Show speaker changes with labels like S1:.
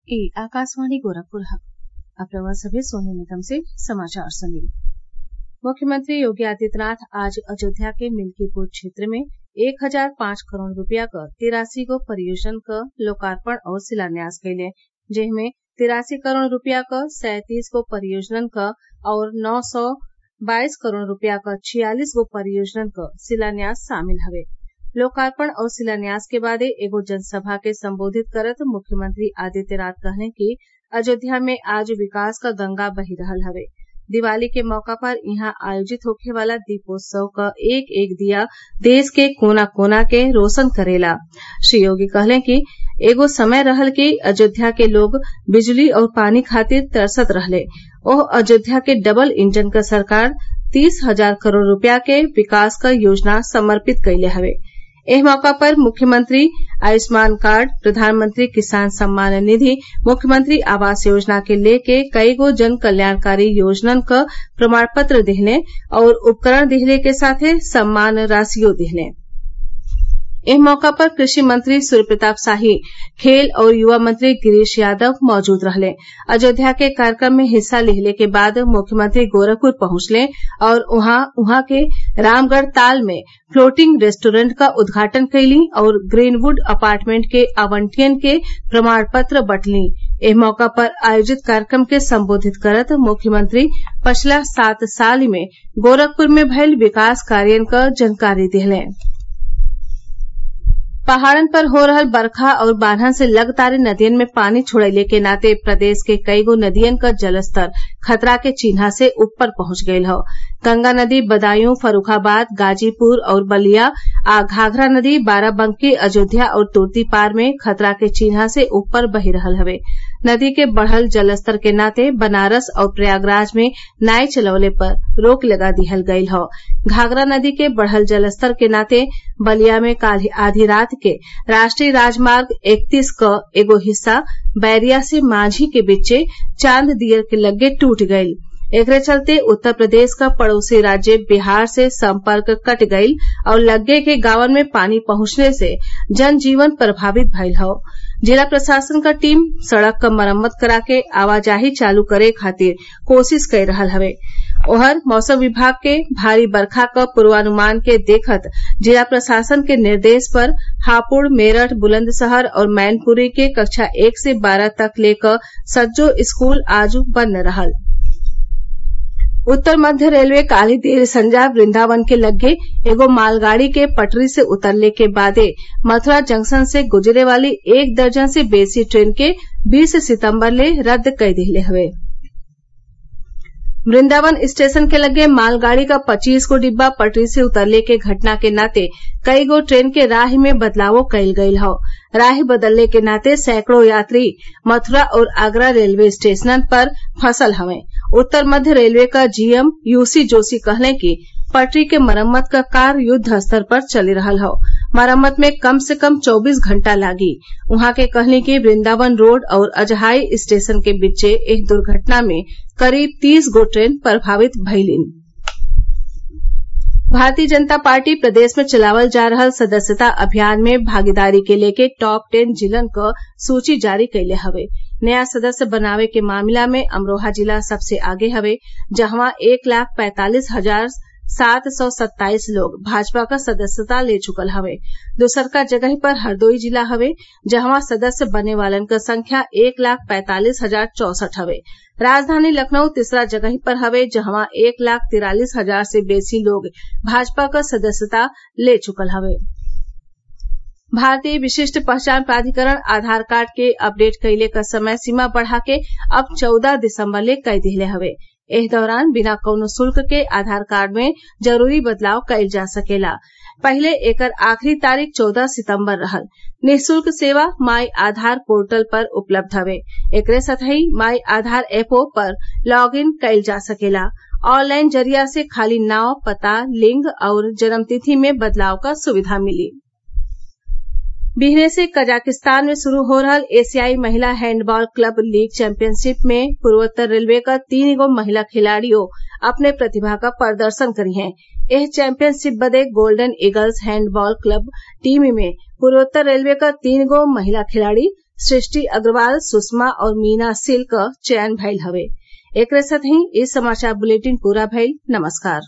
S1: ई आकाशवाणी गोरखपुर अब रउआ सभे सोने निगम से समाचार सुनी मुख्यमंत्री योगी आदित्यनाथ आज अयोध्या के मिल्कीपुर क्षेत्र में एक हजार पांच करोड़ रूपया क तिरासी गो परियोजनन क लोकार्पण और शिलान्यास कइले जेमे तिरासी करोड़ रूपया क सैंतीस गो परियोजनन क और नौ सौ बाईस करोड़ रूपया क छियालीस गो परियोजनन क शिलान्यास शामिल हवे लोकार्पण और शिलान्यास के बादे एगो जनसभा के संबोधित करत मुख्यमंत्री आदित्यनाथ कहले कि अयोध्या में आज विकास क गंगा बही रहल हवे दिवाली के मौका पर इहां आयोजित होखे वाला दीपोत्सव क एक एक दिया देश के कोना कोना के रोशन करेला श्री योगी कहले कि एगो समय रहल कि अयोध्या के लोग बिजली और पानी खातिर तरसत रहले ओह अयोध्या के डबल इंजन क सरकार तीस हजार करोड़ रूपया के विकास क योजना समर्पित कइले हवे एह मौका पर मुख्यमंत्री आयुष्मान कार्ड प्रधानमंत्री किसान सम्मान निधि मुख्यमंत्री आवास योजना के लेके कईगो जन कल्याणकारी योजनन क प्रमाण पत्र दिहले और उपकरण दिहले के साथे सम्मान राशियो दिहले एह मौका पर कृषि मंत्री सूर्य प्रताप शाही खेल और युवा मंत्री गिरीश यादव मौजूद रहले अयोध्या के कार्यक्रम में हिस्सा लिहले के बाद मुख्यमंत्री गोरखपुर पहुंचले और उहाँ के रामगढ़ ताल में फ्लोटिंग रेस्टोरेंट क उद्घाटन कइली और ग्रीनवुड अपार्टमेंट के आवंटियन के प्रमाण पत्र बंटली एह मौका पर आयोजित कार्यक्रम के संबोधित करत मुख्यमंत्री पछिला सात साल में गोरखपुर में भइल विकास कार्यन क जानकारी दिहले पहाड़न पर हो रहल बरखा और बाढ़न से लगतारे नदियन में पानी छोड़ले के नाते प्रदेश के कईगो नदियन क जलस्तर खतरा के चिन्हा से ऊपर पहुंच गयल हौ गंगा नदी बदायूं फर्रूखाबाद गाजीपुर और बलिया आ घाघरा नदी बाराबंकी अयोध्या और तुर्तीपार में खतरा के चिन्हा से ऊपर बही रहल हवे नदी के बढ़ल जलस्तर के नाते बनारस और प्रयागराज में नाव चलवले पर रोक लगा दिहल गयल हौ घाघरा नदी के बढ़ल जलस्तर के नाते बलिया में काल्हि आधी रात के राष्ट्रीय राजमार्ग इकतीस क एगो हिस्सा बैरिया से मांझी के बीचे चांद दियर के लग्गे टूट गईल एकरे चलते उत्तर प्रदेश क पड़ोसी राज्य बिहार से संपर्क कट गईल और लग्गे के गांवन में पानी पहुंचले से जनजीवन प्रभावित भईल हौ जिला प्रशासन क टीम सड़क क मरम्मत करा के आवाजाही चालू करे खातिर कोशिश कई रहल हवे ओहर मौसम विभाग के भारी बरखा क पूर्वानुमान के देखत जिला प्रशासन के निर्देश पर हापुड़ मेरठ बुलंदशहर और मैनपुरी के कक्षा एक से बारह तक ले क सज्जो स्कूल आज बंद रहल उत्तर मध्य रेलवे काल्हि देर संजा वृंदावन के लग्गे एगो मालगाड़ी के पटरी से उतरले के बादे मथुरा जंक्शन से गुजरे वाली एक दर्जन से बेसी ट्रेन के बीस सितम्बर ले रद्द कई दिहले हवे वृंदावन स्टेशन के लग्गे मालगाड़ी क पच्चीस गो डिब्बा पटरी से उतरले के घटना के नाते कई गो ट्रेन के राह में बदलावो कईल गईल हौ राह बदलले के नाते सैकड़ों यात्री मथुरा और आगरा रेलवे स्टेशनन पर फंसल हवे उत्तर मध्य रेलवे क जीएम यूसी जोशी कहले कि पटरी के मरम्मत क कार्य युद्ध स्तर पर चली रहल हौ मरम्मत में कम से कम चौबीस घंटा लागी उहाँ के कहली कि वृंदावन रोड और अजहाई स्टेशन के बीचे एह दुर्घटना में करीब तीस गो ट्रेन प्रभावित भइलीन भारतीय जनता पार्टी प्रदेश में चलावल जा रहल सदस्यता अभियान में भागीदारी के लेके टॉप टेन जिलन क सूची जारी कइले हवे नया सदस्य बनावे के मामला में अमरोहा जिला सबसे आगे हवे जहवा एक लाख पैंतालीस हजार सात सौ सत्ताईस लोग भाजपा क सदस्यता ले चुकल हवे दूसरका जगही पर हरदोई जिला हवे जहवा सदस्य बने वालन क संख्या एक लाख पैंतालीस हजार चौसठ हवे राजधानी लखनऊ तीसरा जगही पर हवे जहवा एक लाख तिरालीस हजार से बेसी लोग भाजपा क सदस्यता ले चुकल हवे भारतीय विशिष्ट पहचान प्राधिकरण आधार कार्ड के अपडेट कइले क समय सीमा बढ़ा के अब चौदह दिसम्बर ले कई दिहले हवे एह दौरान बिना कौनो शुल्क के आधार कार्ड में जरूरी बदलाव कइल जा सकेला पहिले एकर आखिरी तारीख चौदह सितम्बर रहल निःशुल्क सेवा माई आधार पोर्टल पर उपलब्ध हवे एकरे साथही माई आधार एपो पर लॉग इन कइल जा सकेला ऑनलाइन जरिया से खाली नाव पता लिंग और जन्मतिथि में बदलाव क सुविधा मिली बिहने से कजाकिस्तान में शुरू हो रहल एशियाई महिला हैंडबॉल क्लब लीग चैंपियनशिप में पूर्वोत्तर रेलवे क तीन गो महिला खिलाड़ियों अपने प्रतिभा क प्रदर्शन करी हैं एह चैंपियनशिप बदे golden eagles handball club team में पूर्वोत्तर रेलवे क तीन गो महिला खिलाड़ी सृष्टि अग्रवाल सुषमा और मीना सिल क चयन भइल हवे एकरे साथही इ समाचार बुलेटिन पूरा भइल नमस्कार